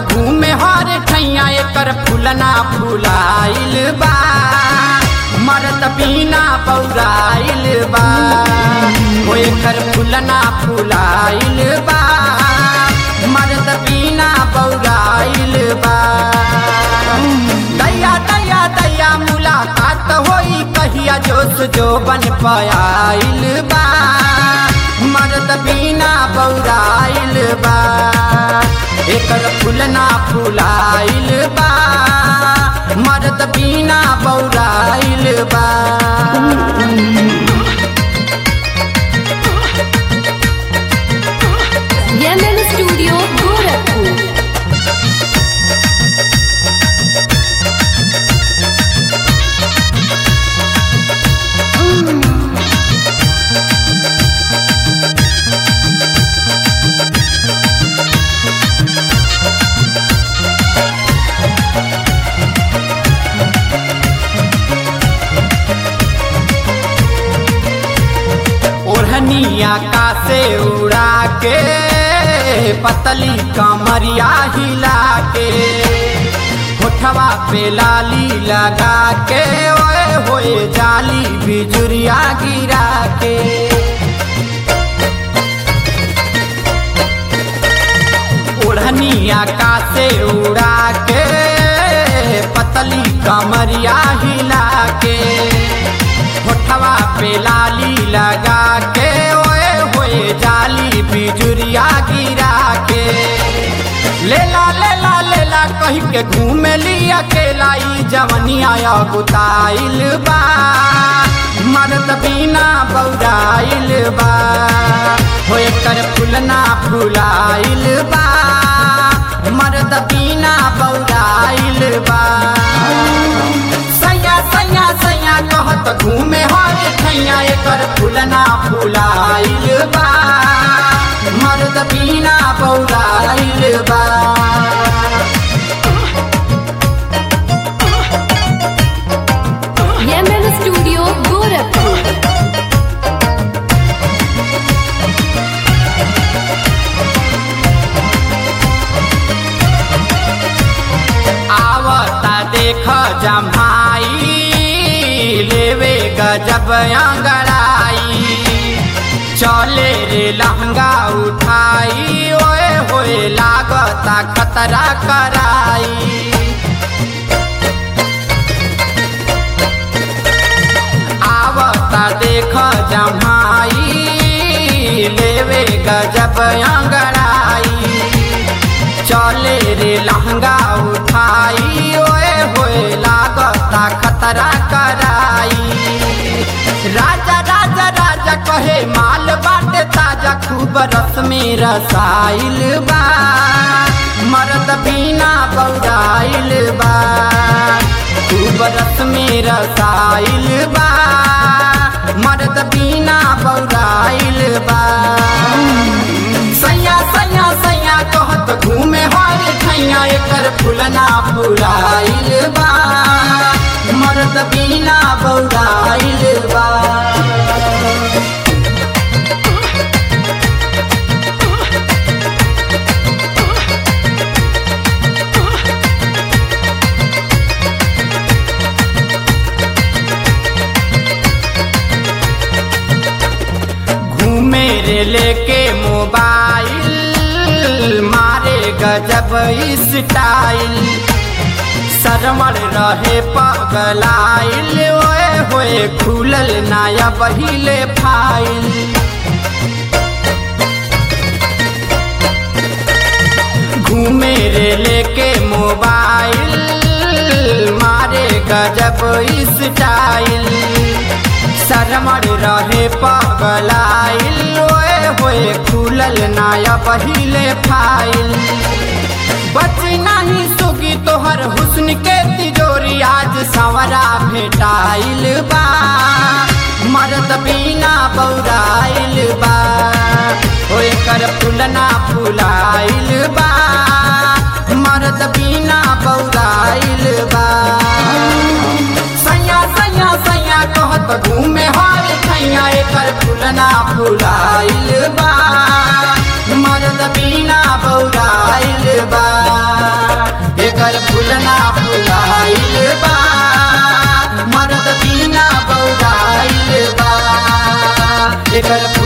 घूमे हर ठैया एकर फूलना फुलाइल बा मरद बिना पौराइल बा ओ एकर फूलना फुलाइल बा मरद बिना पौराइल बा दैया दैया दैया मुलाकात होई कहिया जोश जो बन पायल बा मरद बिना बौराइल बा एकर फूलना फुलाइल बा मरद बिना बौराइल बा यमन स्टूडियो गोरखपुर ओढ़निया का से उड़ा के पतली कमरिया हिला के होठवा पे लाली लगा के ओए होए जाली बिजुरिया गिरा के ओढ़निया का से उड़ा के पतली कमरिया हिला के होठवा पे लाली लगा के ओए होए जाली बिजुरिया गिरा के लेला लेला लेला कही के घूमे ली अकेला ई जवनिया गुताइल बा मर्द बिना बौराइल बा होए कर फुलना फुलाइल बा मर्द बिना बौराइल बा सैया सैया सैया कहत घूमे हर ठैया एकर फुलना फुलाइल बा मर्द बिना बौराइल बा यमन स्टूडियो गोरखपुर आवता देख जमाई लेवे गजब अंगड़ाई चले रे लहंगा उठाई ओए होए लागता खतरा कराई आवता देख जमाई लेवे गजब अंगड़ाई चले रे लहंगा उठाई ओए होए लागता खतरा कराई राजा राजा राजा कहे माल बाटे ताजा खूब रस में रसाइल बा मर्द बिना बौराइल बा खूब रस में रसाइल बा मर्द बिना बौराइल बा सैया सैया सैया कहत घूमे हर ठैया एकर फुलना फुलाइल बा मर्द बिना बौराइल बा घूमे रे लेके मोबाइल मारे गजब स्टाइल सरमर रहे पगलाइल ओए होए खुलल नाया बहिले फाइल घूमे रे लेके मोबाइल मारे गजब स्टाइल शरमर रहे पगलाइल ओए होए खुलल नाया पहिले फाइल बच नहीं सुगी तोहर हुस्न के तिजोरी आज सवरा भेटाइल बा मर्द बिना बौराइल बा ओए कर फुलना फुलाइल बा मर्द बिना बौराइल बा सैया सैया सैया कहत घूमे हर ठैया एकर फुलना फुलाइल बा मर्द मर्द बिना बौराइल बा एकर फुलना फुलाइल बा मर्द बिना बौराइल बा एकर